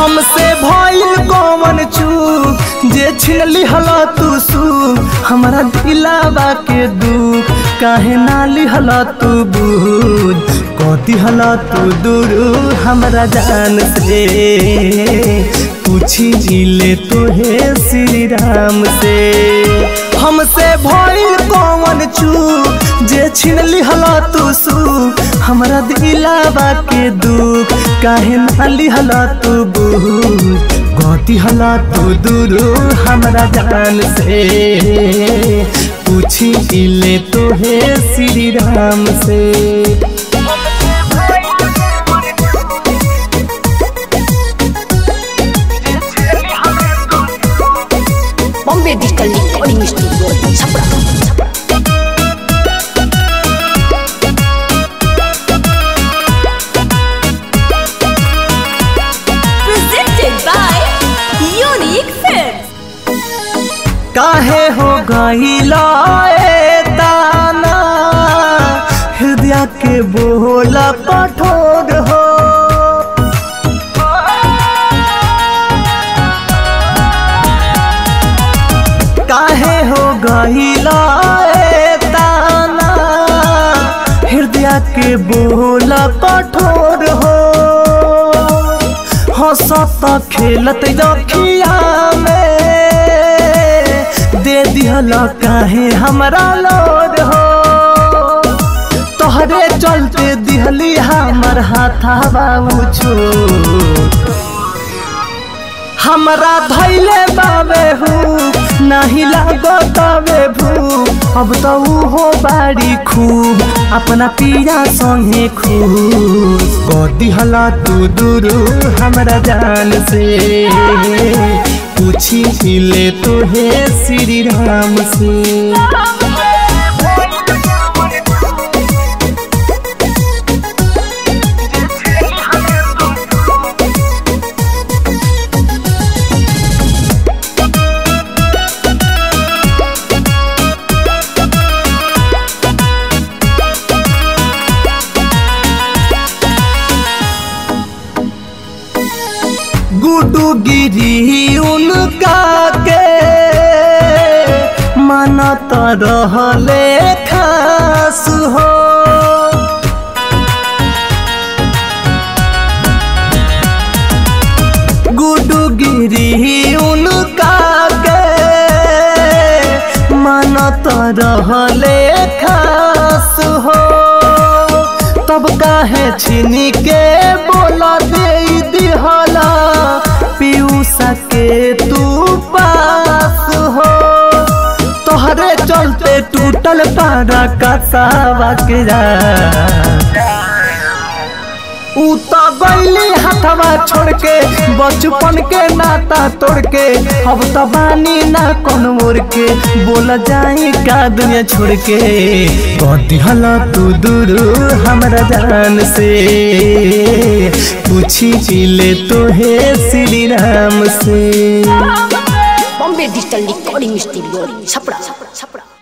हमसे भइल कौन चूक जे छीन लिहला तू सुख हमरा दिलावा के दुख काहे ना लिहला तू बूझ कथी हला तू दूर हमरा जान से पूछी ले तोहे श्री राम से हमसे भइल कौन चूक जे छीन लिहला तू सुख हमरा दिलावा के दुख काहे ना लिहला तू बूझ गति हला तू दूर हमरा जान से पूछी ले तोहे श्री राम से Bombay digital recording studio Chhapra presented by Unique Films. काहे हो गईला ए दाना हृदय के बोला कठोर हो काहे हो गईला ए दाना हृदय के बोला कठोर हो हंसत खेलत रखिया में दे दिहल काहे हमरा लोड हो तोहरे चलते दिहली हमर हाथावा छो हमरा धैले बाबे हूँ नहीं लागो तबे भू अब तो हो बाड़ी खूब अपना पिया संगे खूब कदी हला तू दूर हमरा जान से पूछी ले तोहे श्री राम से गुडू गिरी उनका के मानत रहले खास हो गुडू गिरी उनका के मानत रहले खास हो तब काहे छीनी के बोला दे दिहला पीयूषा के तू पास हो तोहरे चलते टूटल पारा कसावा के ऊ तो गईली हथवा छोड़ के बचपन के नाता तोड़ के अब तो बानी ना कौन मोर के बोला जाए का दुनिया छोड़ के कदी हला तू दूर हमरा जान से पूछी ले तोहे श्री राम से Bombay digital recording studio Chhapra Chhapra Chhapra